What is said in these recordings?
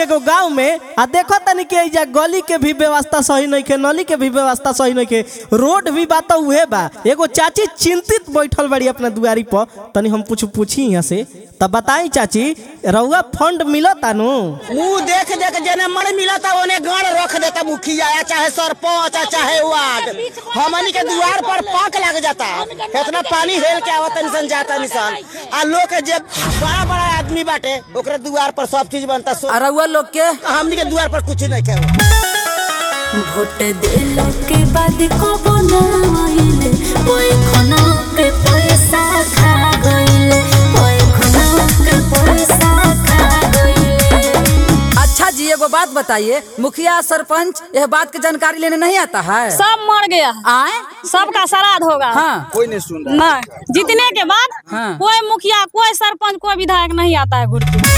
एगो गांव में आ देखो तनी के एजा गली के भी व्यवस्था सही नहीं के नली के भी व्यवस्था सही नहीं के रोड भी बात उहे बा एगो चाची चिंतित बैठल बड़ी अपना दुआरी पर तनी हम कुछ पूछी यहाँ से तब बताई चाची रउआ फंड मिलता नु मुंह देख देख जेने मन मिलता ओने गण रख देता मुखिया या चाहे सरपंच या चाहे वार्ड हमनी के द्वार पर पाक लग जाता इतना पानी हेल के आवत निसन जाता निसन आ लोग के जे बड़ा बड़ा आदमी बाटे ओकरे द्वार पर सब चीज बनता सो अरुआ लोग के हमनी के द्वार पर कुछ नहीं के ভোট দিল के बाद को बनाइले ओए खना के पैसा खा गइले ओए खना के पैसा खा गइले अच्छा जी एगो बात बताइए मुखिया सरपंच यह बात की जानकारी लेने नहीं आता है सब मर गया आए सबका श्राद्ध होगा हाँ कोई नहीं सुन रहा नहीं जीतने के बाद हाँ। कोई मुखिया कोई सरपंच कोई विधायक नहीं आता है घुर के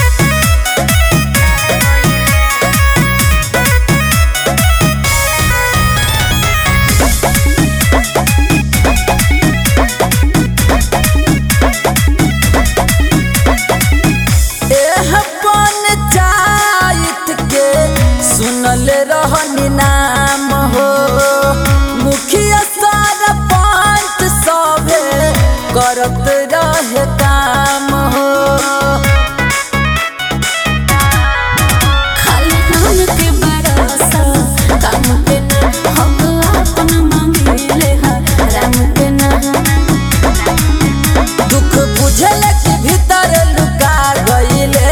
एह पंचायत के सुनल रहनी नाम हो मुखिया सरपंच सभे करत रहे काम हो खाली नाम के बरसा काम पे ना हम अपन मांगिले हा राम के ना दुख बुझल के भीतर लुका गईले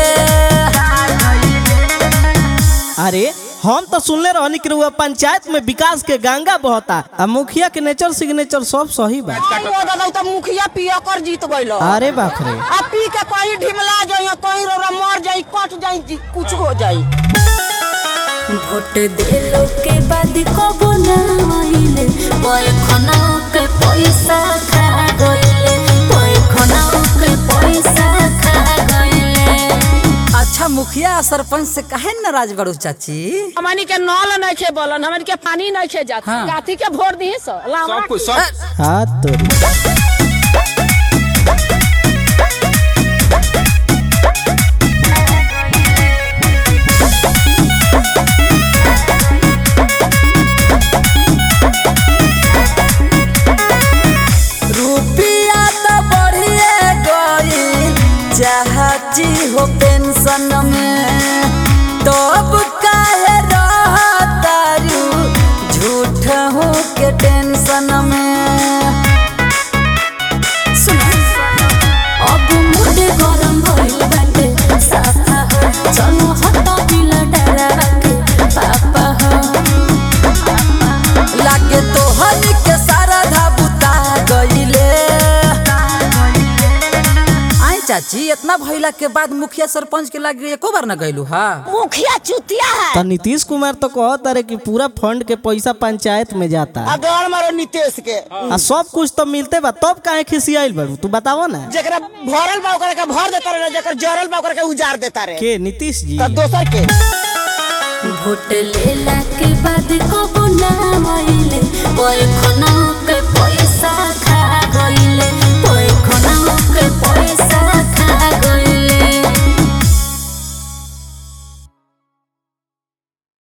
अरे हम तो सुनले रहनी कि रउआ पंचायत में विकास के गंगा बहता आ मुखिया के नेचर सिग्नेचर सब सही बा तो मुखिया पिया कर जीत गइल अरे बाप रे आ पी के कहीं ढिमला जाई कहीं रोरा मर जाई कट जाई जी- कुछ हो जाई ভোট দিল के बाद को बनाइले ओए खना के पैसा खा गइले ओए खना के पैसा खा गइले अच्छा मुखिया सरपंच से काहे नाराज बड़ू चाची हमनी के नल नहीं खे बोलन हमनी के पानी नहीं खे जात हाँ। गाथी के भोर दी सो सब कुछ सब हाथ तोड़ी रुपिया तो बढ़िए गई चाहती हो पेंशन में तब काहे रहतारू झूठ हो के टेंशन में अब मुझे गरम भइल बाटे साफा हो चलो हटा दिल डरा के पापा हो लागे तो हनी के सारा धाबुता गईले आई चाची इतना भइला के बाद मुखिया सरपंच के लागे एको बार न गइलू हा मुखिया चुतिया है तो नीतीश कुमार तो कहत रहे कि पूरा फंड के पैसा पंचायत में जाता अगर मारो नीतीश के आ सब कुछ तो मिलते बा तब काहे खिसियाइल बड़ू तू बतावो ना जेकरा भरल बा ओकरा के भर देता रहे जेकर जरल बा ओकरा के उजार देता रहे के नीतीश जी तो दोसर के भोट लेला के बाद को बनाइले ओए खना